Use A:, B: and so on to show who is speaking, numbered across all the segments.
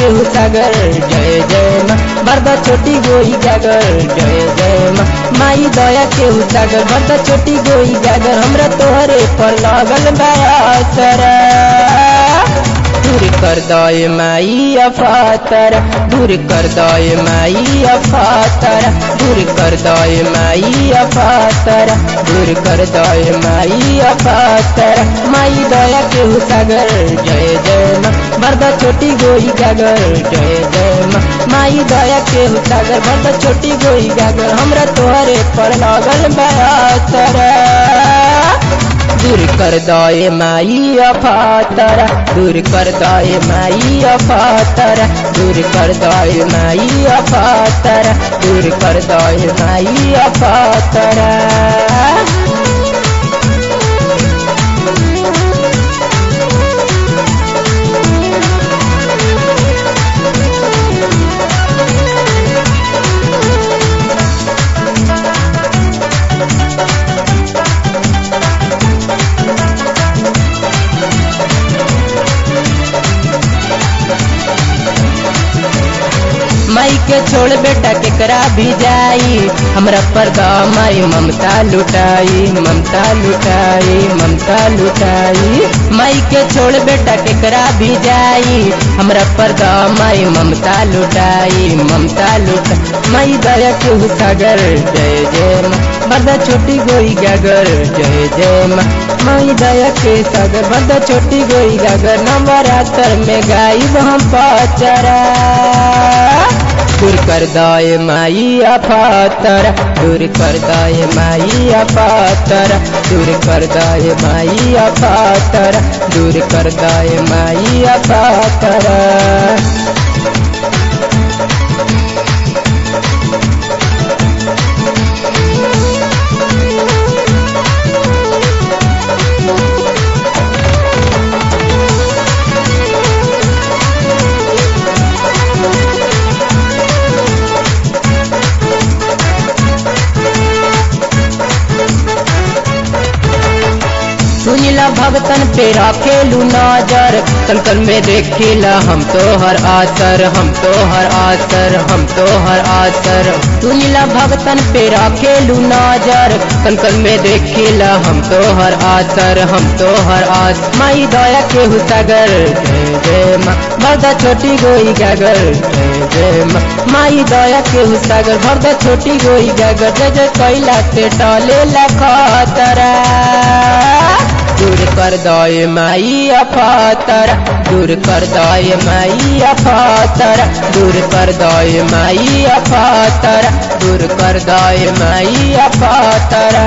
A: केहू सागर जय जय माँ बरदा छोटी गोई गागर जय जय माँ माई दया केहू सागर बरदा छोटी गोई गागर हमरा तोहरे पर लागल बयासरा दूर कर दय माई अफातर दूर कर दय माई अफातर दूर कर दय माई अफातर दूर कर दय माई अफातर माई दया के सागर जय जय माँ बरदा छोटी गोई गागर जय जय माँ माई दया के सागर बरदा छोटी गोई गागर हमरा तोहरे पर लागल बयासर दूर कर दय माई अफातर दूर कर दय माई अफातर दूर कर दय माई अफातर दूर कर दय माई अफातर माई के छोड़ बेटा केकरा भी जाई हमरा पर माई ममता लुटाई ममता लुटाई ममता लुटाई माई के छोड़ बेटा केकरा भी जाई हमरा पर माई ममता लुटाई ममता लुटा माई दया के सागर जय जय माँ बरदा छोटी गोई गागर जय जय माँ माई दया के सागर बरदा छोटी गोई गागर नवरात्र में गाई हम पाचरा दूर कर दय माई अफातर दूर कर दय माई अफातर दूर कर दय माई अफातर दूर कर दय माई अफातर सुनिला भगतन पे राखेलू नजर कल में देखेला हम तो हर आसर हम तो हर आसर हम तो हर आसर सुनिला भगतन पे राखेलू नजर कल में देखेला हम तो हर आसर हम तो हर आस माई दया के सागर जय जय माँ भरदा छोटी गोई गागर जय जय माँ माई दया के सागर भरदा छोटी गोई गागर जय जय कैला से टले लखतरा दूर कर दय माई अफातर दूर कर दय माई अफातर दूर कर दय माई अफातर दूर कर दय माई अफातर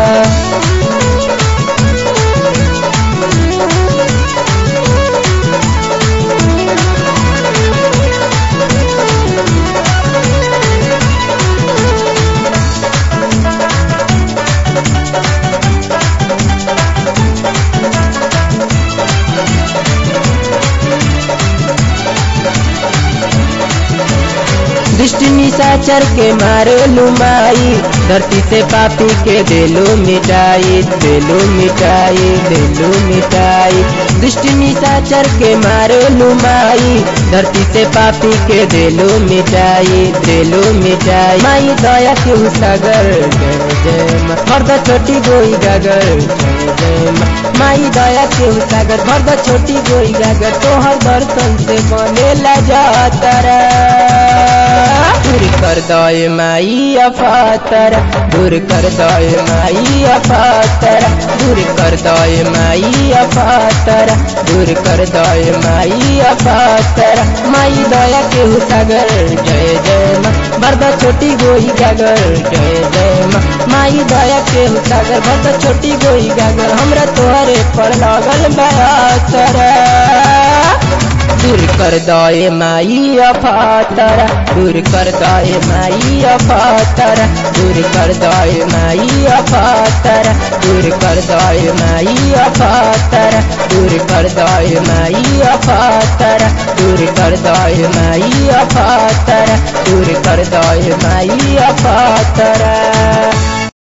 A: दृष्टि निशाचर के मारे लुमाई धरती से पापी के देलो मिटाई देलो मिटाई देलो मिटाई दृष्टि निशाचर के मारे लुमाई धरती से पापी के देलो मिटाई देलो मिटाई माई दया के सागर जय जय माँ मर्दा छोटी गोई गागर जय जय माँ माई दया के सागर मर्दा छोटी गोई गागर तोहर दर्शन से बनेला जातरा दूर कर दय माई अफातर दूर कर दय माई अफातर दूर कर दय माई अफातर दूर कर दय माई अफातर माई दया के सागर जय जय माँ बरदा छोटी गोई गागर जय जय माँ माई दया के सागर बरदा छोटी गोई गागर हमरा तोहरे पर लागल बयासर दूर कर दय माई अफातर दूर कर दय माई अफातर दूर कर दय माई अफातर दूर कर दय माई अफातर दूर कर दय माई अफातर दूर कर दय माई अफातर दूर कर दय माई अफातर